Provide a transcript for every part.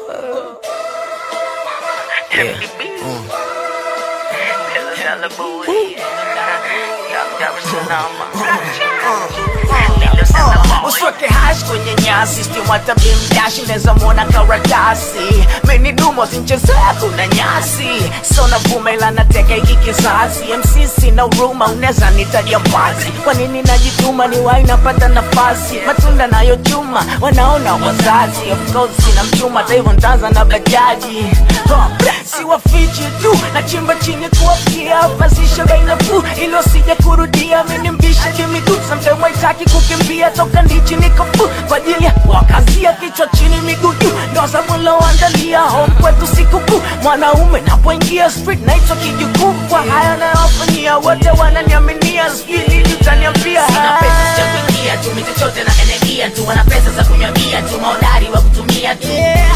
Usweke hash kwenye nyasi stiwata bimdashi unaweza mwona karatasi meni dumo zinchezea kuna nyasi sona vume ila nateka hiki kizazi MC sina huruma unaweza nitaja mbazi kwa nini najituma ni wai napata nafasi matunda nayo chuma wanaona wazazi of course sina mchuma hata hivyo ntaanza na bajaji Huh, siwafichi tu nachimba chini kuwafikia pasisha bei nafuu ili wasije kurudia mini mbisha kimiguu sometimes waitaki kukimbia toka ndichi nikofu kwa ajili ya wakazia kichwa chini miguu juu ndo zamuloandalia home kwetu sikukuu mwanaume napoingia street naitwa kijukuu kwa haya nayofanyia wote wananiaminia sijui nini utaniambia Sina pesa cha kuingia tu mimi chochote na energia tu wana pesa za kunywa bia tu maodari wa kutumia tu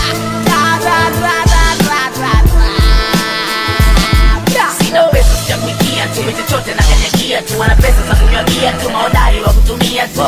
Sina pesa cha kuingia tu mimi chochote na energia tu wana pesa za kunywa bia tu maodari wa kutumia tu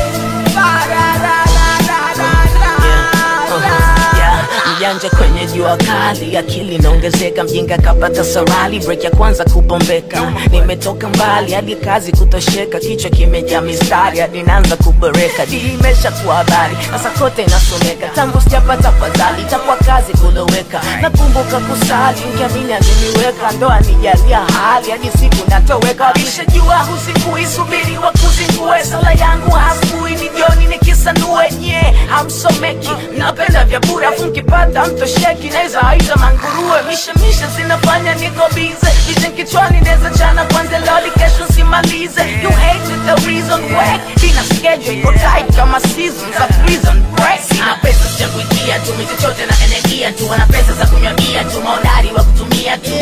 Yeah, mjanja kwenye jua kali akili inaongezeka mjinga kapata sarali break ya kwanza kubombeka nimetoka mbali hadi kazi kutosheka kichwa kimejaa mistari hadi naanza kuboreka di imesha kuwa habari sasa kote inasomeka tangu sijapata fadhali itakuwa kazi kuloweka nakumbuka kusali nkiamini angeniweka ndoa nijalia hali hadi siku natoweka wakishajua husikuisubiri wakuzingue sala yangu hasbui ni jioni nikisanue nye hamsomeki napenda vya bure afu nkipata mtosheki naweza aita manguruwe mishemishe zinafanya niko bize vision kichwani neza chana kwanza loli kesho simalize you hate it the reason why ina schedule iko tight kama season za prison break Sina pesa cha kuingia tu mimi chochote na energia tu wana pesa za kunywa bia tu maodari wa kutumia tu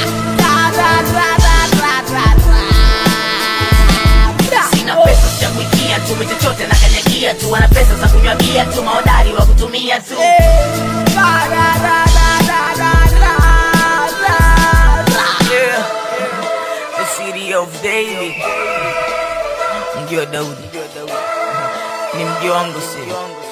Sina pesa cha kuingia tu mimi chochote na energia tu wana pesa za kunywa bia tu maodari wa kutumia tu Yeah. The city of David. Mji wa Daudi. Ni mji wangu si.